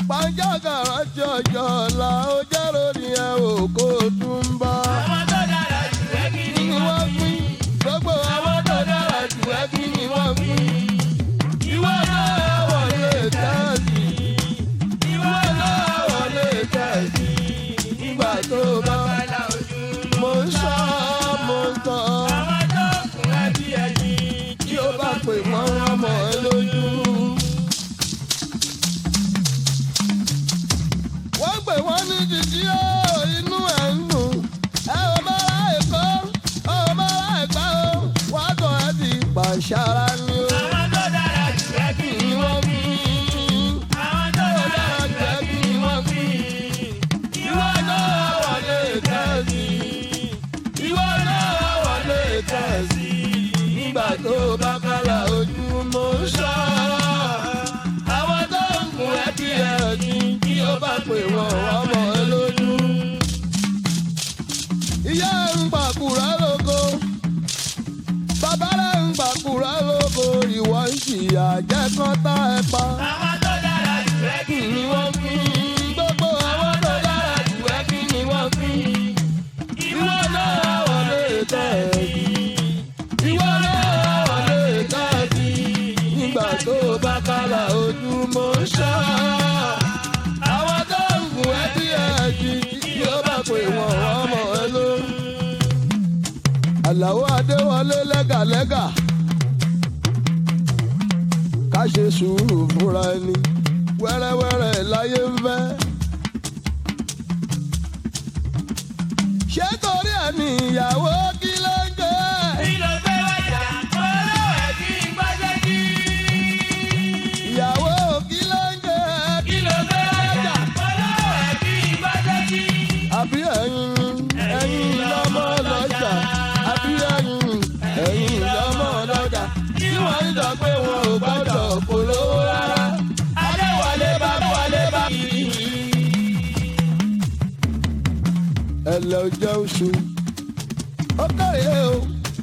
pàjágàrà tí ọjọ́ ọ̀la ó jẹ́rò ní ẹ ò kó tún bá. àwọn tó dára jù ẹ́ kí ni ni wọ́n wọ́n pín gbogbo àwọn tó dára jù ẹ́ kí ni wọ́n pín. ìwọ náà wọlé tẹ́ẹ̀sì. ìwọ náà wọlé tẹ́ẹ̀sì. nígbà tó bá bàlá ojú. mo ń sọ mo ń tọ́ àwọn tó kún ẹ bí ẹyin. tí ó bá pè wọ́n wọ́n mọ̀ ẹ́ lójú. wọ́n pè wọ́n ní jíjí ó inú ẹ̀ ń dùn. ẹ ò mọ́ra èkó ò mọ́ra ẹ̀gbá o wọ́n kọ́ ẹ ti pàṣára ni o. àwọn tó dára jù ẹ́ kí ni ni wọ́n wọ́n fi àwọn tó dára jù ẹ́ kí ni wọ́n fi. ìwọ náà wọlé tẹ́sí. ìwọ náà wọlé tẹ́sí. nígbà tó bá kálá ojú mo ń sọ. àwọn tó ń kun ẹbí ẹ̀ ní kí ó bá pè wọ́n wọ́n mọ̀ ẹ́ lójú. ìyá ẹ̀ ń pàkúrà lóko. bàbá rẹ̀ ń pàkúrà lóko. ìwọ ń ṣìyà jẹ́ kán tá ẹ pa àwọn tó dára jù ẹ́ kí ni wọ́n fi. gbogbo àwọn tó dára jù ẹ́ kí ni wọ́n fi. ìwọ náà wọlé tẹ́ẹ̀sì. ìwọ náà wọlé tẹ́ẹ̀sì. nígbà tó bá kálá ojú mo ń ṣọ́. àwọn tó ń gùn ẹ́ bí ẹ̀jì yóò bá pè wọ́n wọ́n mọ̀ ẹ́ lórí. àlàó adéwọlé lẹ́gàlẹ́gà ká ṣe sùúrù fúnra ẹni wẹ́rẹ́wẹ́rẹ́ láyé ń fẹ́. ṣé torí ẹ̀ ní ìyàwó kí ló ń jẹ́? kí ló gbé wájà olówó ẹ̀ kí n gbọ́dọ̀ kí. ìyàwó kí ló ń jẹ́? kí ló gbé wájà olówó ẹ̀ kí n gbọ́dọ̀ kí. àbí ẹ̀yin ẹ̀yin lọ́mọ lọ́jà àbí ẹ̀yin ẹ̀yin lọ́mọ lọ́jà tí wọ́n ń sọ pé wọn ò gbọ́dọ̀ polówó rárá. adéwọlé bá wọlé bá kiri. ẹ lọ jẹ́ oṣù ó kárẹ̀ o.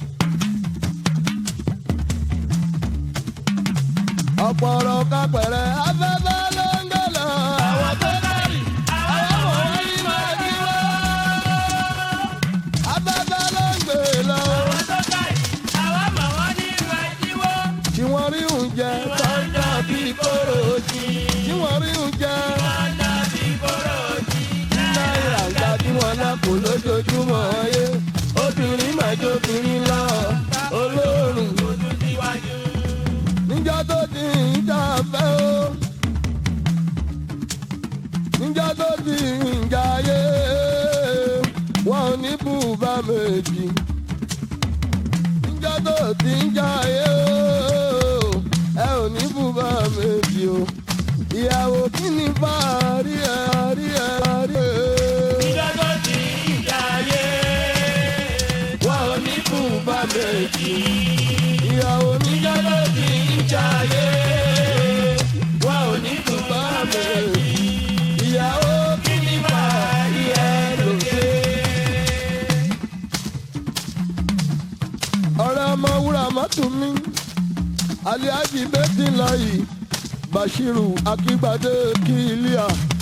ọ̀pọ̀ ọ̀rọ̀ kápẹ̀rẹ̀ afẹ́fẹ́ ló ń gbé lọ. àwọn tó kárì àwọn ọmọ wọn ní máa kí wọ́n. afẹ́fẹ́ ló ń gbé lọ. àwọn tó kárì àwọn ọmọ wọn ní máa kí wọ́n. tí wọ́n rí oúnjẹ wọ́n ń dà bí kóró jí. tí wọ́n rí oúnjẹ wọ́n ń dà bí kóró jí. náírà gba tí wọ́n lápò lójoojúmọ́ ayé obìnrin máa jóbìnrin lọ olóòrùn ojú síwájú. níjọ́ tó ti ń jà fẹ́ o níjọ́ tó ti ń jà ayé wọn ò ní bùbá méjì níjọ́ tó ti ń jà ayé o ẹ ò ní bùbá méjì o ìyàwó kí ni bá a rí ẹ rí ẹ rí ẹ. ìjọ tó ti ń jayé. wọn ò ní bùbá méjì ìyàwó níjọ́ tó ti ń jà ayé wọn ò ní bùbá méjì ìyàwó kí ni bá a rí ẹ lóde. ọ̀rẹ́ ọmọ wúrà mọ́tò mi aliaji bẹ́tì láyì bashiru akígbadé kílíà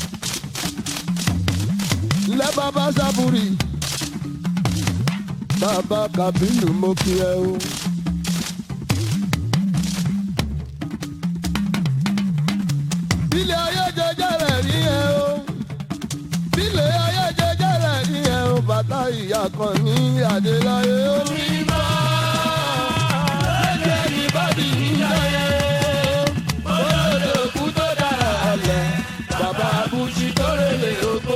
lẹ́bàbá sábúrì bàbá kàbínú mo kí ẹ o. bílẹ̀ ayé jẹjẹ rẹ̀ rí ẹ o bílẹ̀ ayé jẹjẹ rẹ̀ rí ẹ o bàtà ìyá kan ní adéláyé omi mọ́ lẹ́jẹ̀ ní bàbí níjàyé olódò kú tó dára alẹ̀ bàbá abújí tó rèlè oko.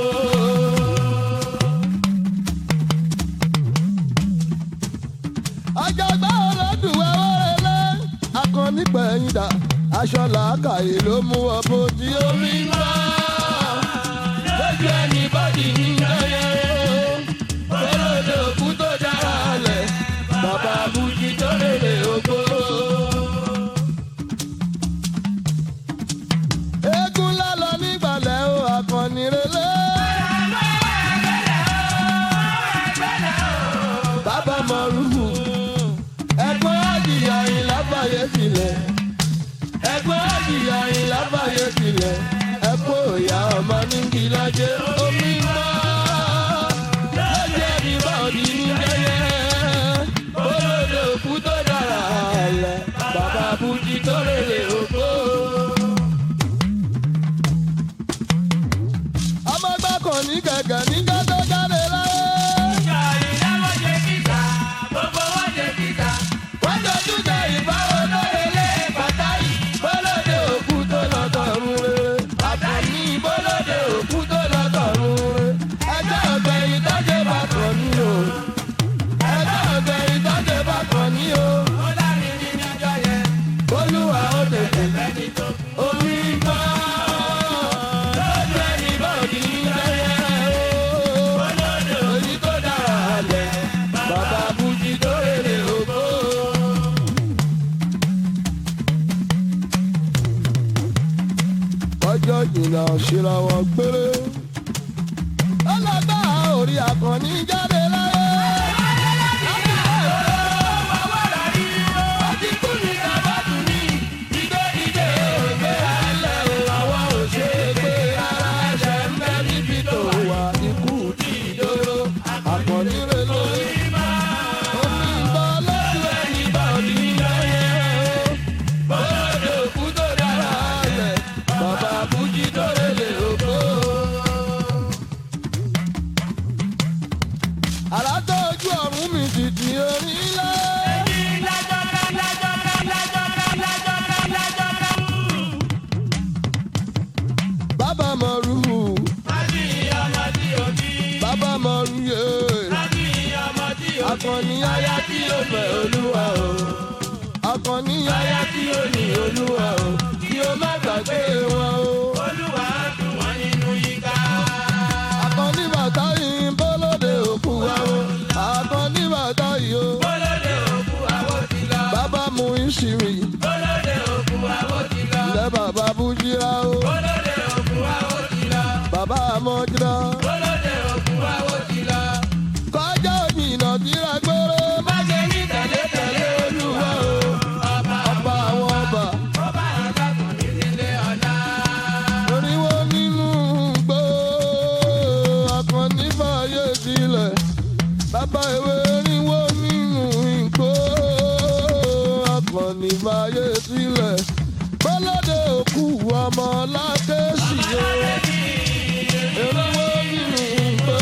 àjàgbá ọlọ́dúnwẹ́ wọ́rẹ́lẹ́ akọni pẹ̀yìndà aṣọ làákàyè ló mú ọbọ tí omi ń bá lójú ẹni bọ́dì ní ìdáyẹ olódò kú tó dára lẹ̀ bàbá abújí tó lélè ogbó. eégún lálọ nígbàlẹ̀ o akọni relé. bàbá mọ̀rúfù ẹ̀gbọ́n àjìyà yìí lábàáyé sílẹ̀ ẹ̀gbọ́n àjìyà yìí lábàáyé sílẹ̀ ẹ̀kọ́ ní gẹ̀gẹ̀ níjọ́ tó jáde láyé. wọ́n jọjú jẹ ìbáwọ̀ lórílẹ̀ bàtà yìí bọ́lọ́dẹ òkú tó lọ́tọ̀ọ̀run rere. bàtà ní bọ́lọ́dẹ òkú tó lọ́tọ̀ọ̀run rere. ẹjọ́ ọ̀gbẹ̀yìn tọ́jú bá kàn ní o. ẹjọ́ ọ̀gbẹ̀yìn tọ́jú bá kàn ní o. olúwa ó tètè omi gbọ́. lójú ẹni bọ́ọ̀dì ń lẹ́yẹ o. èyí tó dára lẹ̀ bàbá bùjì tó rèé ògbó. ọjọ́ jìnnà ṣíra wọn gbére. ọlọ́gbà orí akọni jáde láyé. Akọni rẹ̀ lórí. Omi ìbọn lọ́dún ẹni bá òdì lẹ́yìn o. Bọ́lá òkú tó dára lẹ̀, bàbá Bùjí tó lè òkó. Àrà tó ojú ọ̀run mi dìdì onílé. Bàbá Mọ̀rú, bàbá Mọ̀rú yé. Akọni aya tí ó fẹ́ olúwa o. Akọni aya tí ó ní olúwa o. Kí o má gbàgbé wọn o. Akọni bàtà yìí ń bọ́lódé òkú wa o. Akọni bàtà yìí o. Bàbá mu ìṣìrì. Ilẹ̀ bàbá Bújírá o. Bàbá Amọ́jírá. Kọjá òmìnà tíra gbóró. Má ṣe ní tẹ̀lé tẹ̀lé olúwa o. Ọba àwọn ọba. Oríwó nínú gbó. Akọni fàyè sílẹ̀. Bàbá ìwé oríwó nínú ìgbó. Akọni fàyè sílẹ̀. Bọ́lọ́dẹ òkú ọmọ lákèsì o. Oríwó nínú ìgbó.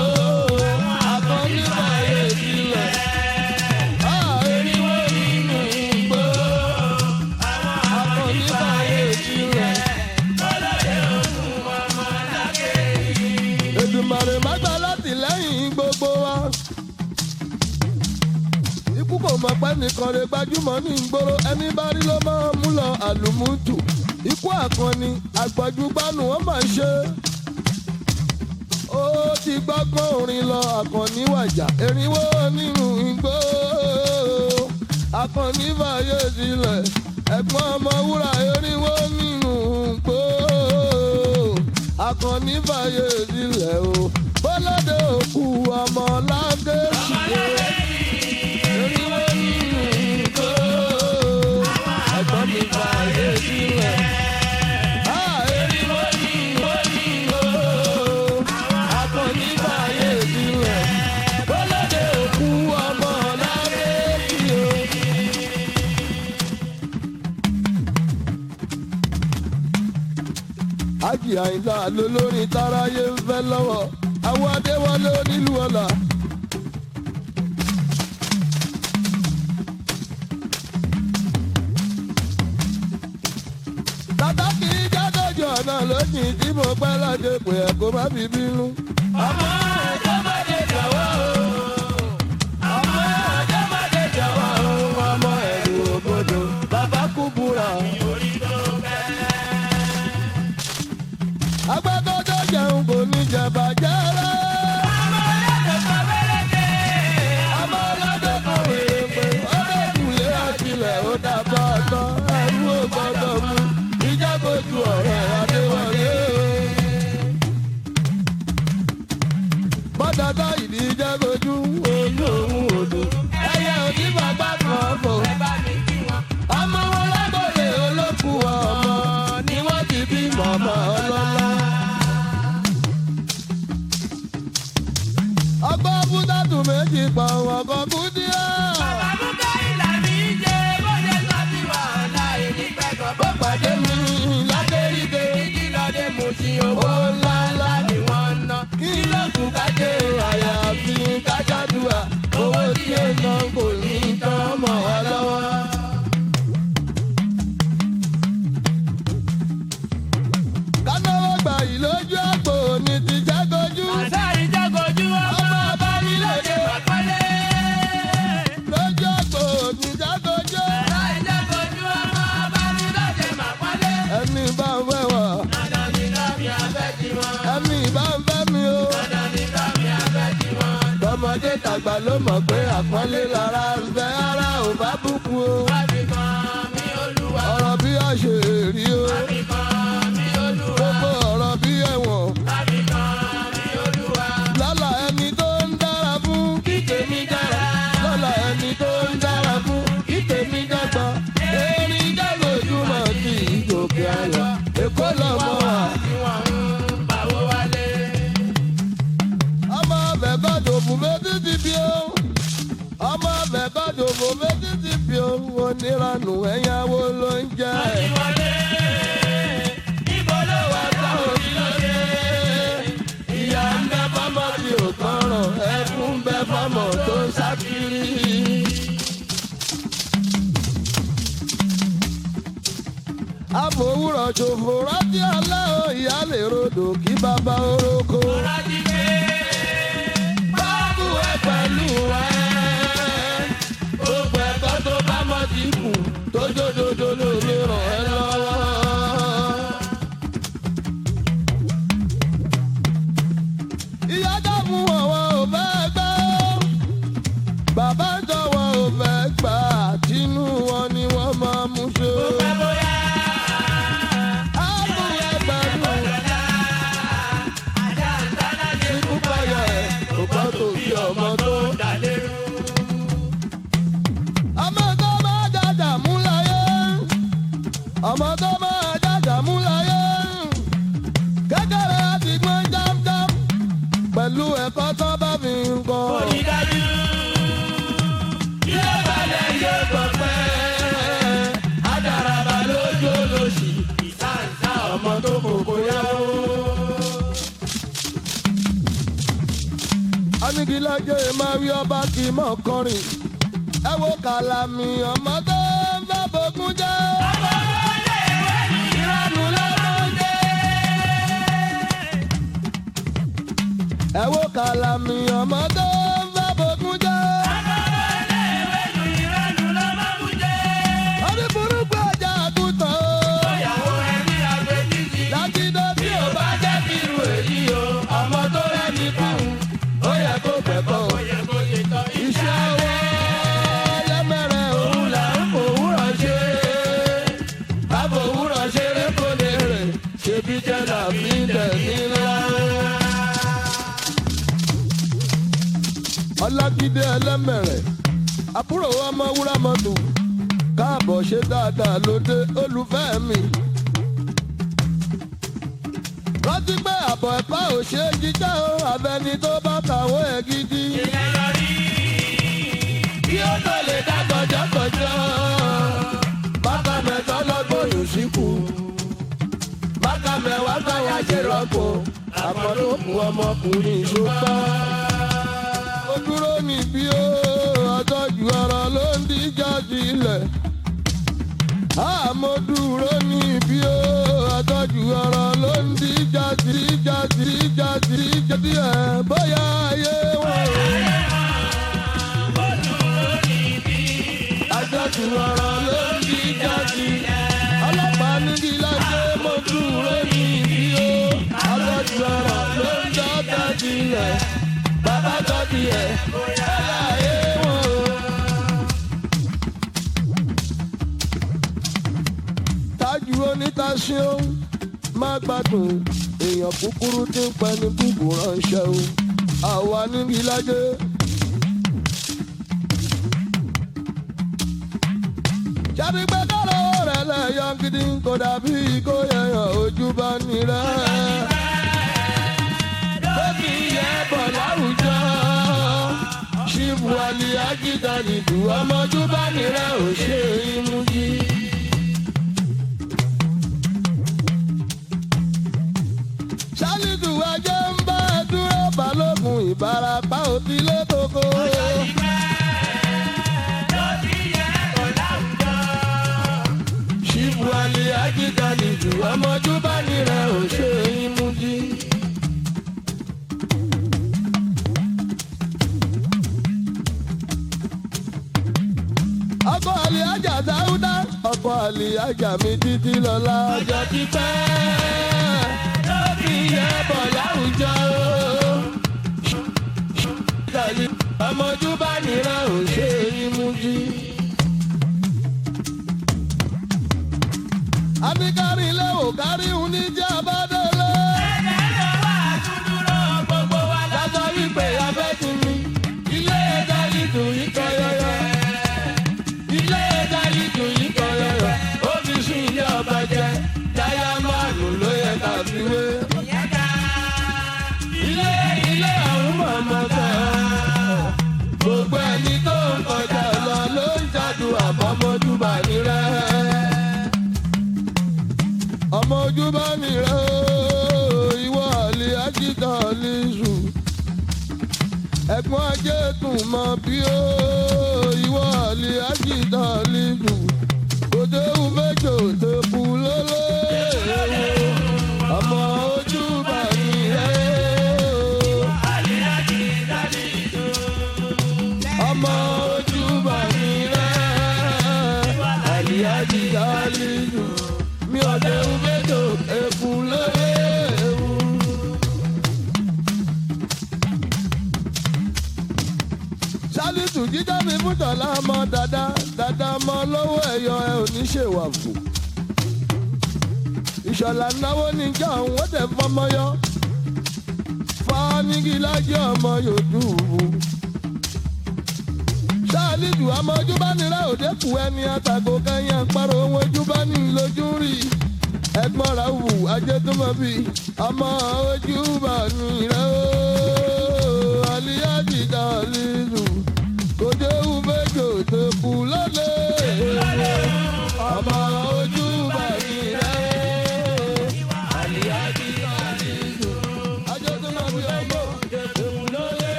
Akọni fàyè sílẹ̀. Ah, oríwó nínú ìgbó. Akọni fàyè sílẹ̀. Èdùmàrè má gbà láti lẹ́yìn gbogbo wa. Ikú kò mọ̀ pé nìkan lè gbajúmọ̀ ní ìgboro ẹni bá rí ló máa mú lọ àlùmútù. Ikú àkànni àgbàjúgbánu wọn máa ṣe. Ó ti gbọ́gbọ́n orin lọ àkànní wàjà erinwó nínú igbó. Àkànní fàyè sílẹ̀ ẹ̀gbọ́n ọmọ wúrà erinwó nínú igbó akọni fàyè sílẹ̀ o bọ́lọ́dẹ òkú ọmọ lágẹ̀ẹ́sì o eriwo nínú igbó ẹ̀gbọ́n mi fàyè sílẹ̀. Ah, eriwo nínú igbó akọni fàyè sílẹ̀ bọ́lọ́dẹ òkú ọmọ lágẹ̀ẹ́sì o. ájì àyìnlá lolórin táráyé ń fẹ́ lọ́wọ́ àwọn adéwọlé onílù ọ̀la. tata kì í jádọ́jú ọ̀nà lójijì tí mo pẹ́ láti pè ẹ́ kó má fi bínú. ọmọ ọjọ́ má dé jọ̀wọ́ o. ọmọ ọjọ́ má dé jọ̀wọ́ o. ọmọ ẹ̀rù òbodò bàbá kú búra. agbẹ́kọ̀jọ́ jẹun kò ní jẹba jẹ́rẹ́. ọmọ ọlọ́dẹ kan wèrè pé ọdẹ kùlé àtìlẹ̀ ó dàbọ̀ ọ̀tọ̀ ẹ̀rú ò gbọ́dọ̀ mú ìjágbójú ọ̀rẹ́ adéwọlé. bọ́dọ̀dọ̀ ìdí ìjágbójú ojú òun odò ẹyẹ òdì bàbá kan fò. ọmọ wọn lágbóyè olókùú ọmọ ni wọ́n ti bí mọ̀mọ́ ọlọ́lá. ọgbọ́n búdàtù méjì pa òun ọkọ̀ kú díẹ̀. ó pàdé mi lákéríde owó ńlá ńlá ni wọ́n ná. kí gbà yìí lójú àpò ní ti jágojú. Àṣà ìjágojú ọmọ ọba nílòdì pàpọ́lé. lójú àpò ní jágojú. Àṣà ìjágojú ọmọ ọba nílòdì pàpọ́lé. ẹni bá ń fẹ́ wọ̀ Dandan ni kámi abẹ́ ti wọn. ẹni bá ń fẹ́ mi o. Dandan ni kámi abẹ́ ti wọn. tọmọdé tàgbà ló mọ̀ pé àpọ́nlé lára ń fẹ́ ara ò bá bùkún o. Wábì kan mi olúwa. ọ̀rọ̀ bí a ṣe rí o. Wábì kan mi olúwa. gbogbo ọ̀rọ̀ bí ẹ̀wọ̀n. Wábì kan mi olúwa. lọ́la ẹni tó ń dára fún kí tèmi dára. lọ́la ẹni tó ń dára fún kí tèmi dàgbà. erin jágojúmọ̀ sí ìgòkè àyà. èkó lọ́mọ wa. Tí wọ́n ń pawó wálé. ọmọ ọbẹ̀ gbọ́dọ̀ fún méjì ti bí o. ọmọ ọbẹ̀ gbọ́dọ̀ fún méjì ti bí o. oníranù ẹ̀yáwó ló ń jẹ́. Ìwọlé. Ibo ló wà táwọn onílọ́dẹ? ìyá ń bẹ fọmọ tí ò tọrọ ẹkún ń bẹ fọmọ tó ń sákiri. àfòwúrọ̀ ṣòfò rántí alẹ́ o ìyá lè rodò kí bàbá orókó. Rájí pé báàbù ẹ pẹ̀lú ẹ. gbogbo ẹ̀kọ́ tó bá mọ̀ sí kù tó jódodo lórí ràn ẹ́ lọ́wọ́. ìyá dààmú ọ̀wọ́ ò fẹ́ gbẹ́ ó. bàbá jọ̀wọ́ ò fẹ́ gbà tínú wọn ni wọ́n máa mú ṣe. pẹ́ bóyá. àbú ẹ pẹ̀lú Ajá ń dáná ṣe ikú payọ̀ ẹ̀ kò gbọ́ tó bí ọmọ tó. dà lérú. ọmọ tó máa jàjà mú láyé ọmọ tó máa jàjà mú láyé kékeré àti gbọ́n jámjám pẹ̀lú ẹ̀kọ́ tó bá fi ń kọ́. Onídájú. Yóò balẹ̀ yóò gbọ̀ pẹ́. Adaraba lójú olóṣì. Ìsáǹsá ọmọ tó kòkó yáwó. anigilaje máa wí ọba kì í mọ̀ kọrin ẹ wo kàlàmì ọmọ tó ń fẹ́ bókun jẹ́. Ìrọ̀lù lọ́mọdé. ẹ wo kàlàmì ọmọ tó ń fẹ́ bókun jẹ́. Ìrọ̀lù lọ́mọdé. orí burúkú ọjà àgùntàn o. Ìyàwó ẹni àgbẹ̀jìjì. lágídé tí ò bá jẹ́ kí irú èyí o ọmọ tó rẹ́ni kún ó yẹ kó gbẹ̀kọ́. Ó yẹ kó ṣe tán iṣẹ́ ọwọ́ lẹ́mẹ̀rẹ̀ òun là ń fòwúrọ̀ ṣe. bábò òwúrọ̀ ṣeré kò lè rè ṣebí jẹ́ làbí dẹ̀ nílá. ọlágídé ẹlẹ́mẹ̀rẹ̀ àbúrò ọmọ wúrà mọ́tò káàbọ̀ ṣe dáadáa lóde olùfẹ́ mi rántí pé àbọ̀ ẹ̀kọ́ ò ṣe é jíjá o àbẹni tó bá kàwé ẹ̀ gidi. ìyẹn lọ rí. kí ó tó lè dá kọjọ́kọjọ́ bàbá mẹ́tọ́ lọ́gbọ́n yóò síkù. bàbá mẹ́wàá káwá ṣe rọ́pò àmọ́ ló kù ọmọkùnrin ìṣòpá. ó dúró níbí ó ọjọ́jú ọ̀rọ̀ ló ń díjà sílẹ̀. àmọ́ dúró níbí ó ọjọ́jú ọ̀rọ̀ ló ń díjà síjà síjà síjà díẹ̀ bóyá ayé wọn ò. àjọjù ọ̀rọ̀ ló ń bí jáde. ọlọ́pàá ní kí lájẹ́ mo dúró ní ibi o. àjọjù ọ̀rọ̀ ló ń jọ́ jáde rẹ̀. bàbá jáde ẹ̀ bóyá ayé wọn o. tájú onítàṣe ó má gbádùn èèyàn kúkúrú tí ń pẹ́ ní búburú ránṣẹ́ o. àwa níbi lájẹ́. jáde pé kọ́lọ́ rẹ̀ lẹ́yọ̀ gidi kò dàbí kó yẹyàn ojú bá nírẹ̀. Bébí yẹ bọ̀ láwùjọ. Ṣíbu àlì àgídà nìdú ọmọjú bá nírẹ̀ ò ṣe imú jí. Ṣálídù ajé ń bá ẹ dúró balógun ìbarapá òtílé koko. ṣíbu alẹ́ àgídá nìjú ọmọjú bá nírẹ̀ ò ṣe é mú àlìyájà mi títí lọ́la. ọjọ́ ti pẹ́ ló fi yẹ bọ̀ láwùjọ. tàbí ọmọjú bá nìran ò ṣe é mú jí. àbíkárí ilé ò kárí òun ní jẹ́ abádọ́lé. lọ́jọ́ wípé abẹ́ ti mi ilé ẹja ìdùn yìí kọ́ yọ́yọ́. ilé ẹja ìdùn yìí kọ́ yọ́yọ́. ó fi sún ilé ọba jẹ dáyà márùn ló yẹ ká fi wé. ilé ilé àwọn mọ̀mọ́ tẹ̀ gbogbo ẹni tó ń kọjá lọ ló ń jádùn àbọ̀mọ́júbà ní rẹ̀ ọmọ ojú bá mi rẹ ooo ìwọ àlè ajíta lè sùn ẹ̀gbọ́n ajé tún mọ bí ooo ìwọ àlè ajíta lè sùn òde ùmẹjọ tó kú lọlẹ ọmọ ojú bá mi rẹ ooo ọmọ ojú bá mi rẹ àlè ajíta lè sùn mi ò lè wúbẹ́jọ èkú lóye ewu. sálítù jíjá mi fún tọ̀lá mọ́ dáadáa dáadáa mọ́ lọ́wọ́ ẹ̀yọ ẹ ò ní ṣèwà fò. ìṣọ̀lá náwó níjà òun ó tẹ̀ fọmọ yọ. fánígì lájẹ́ ọmọ yòdùbù. sálítù ọmọ ojú bá nira òde kù ẹni àtàgò kẹyìn àparò ohun ojú bá ní lójú rí ẹ̀gbọ́n ra wù ajẹtùmọbí ọmọ ojú bá nira ooo aliyaji dalilu kò dé wù méjò tó kù lọlẹ ọmọ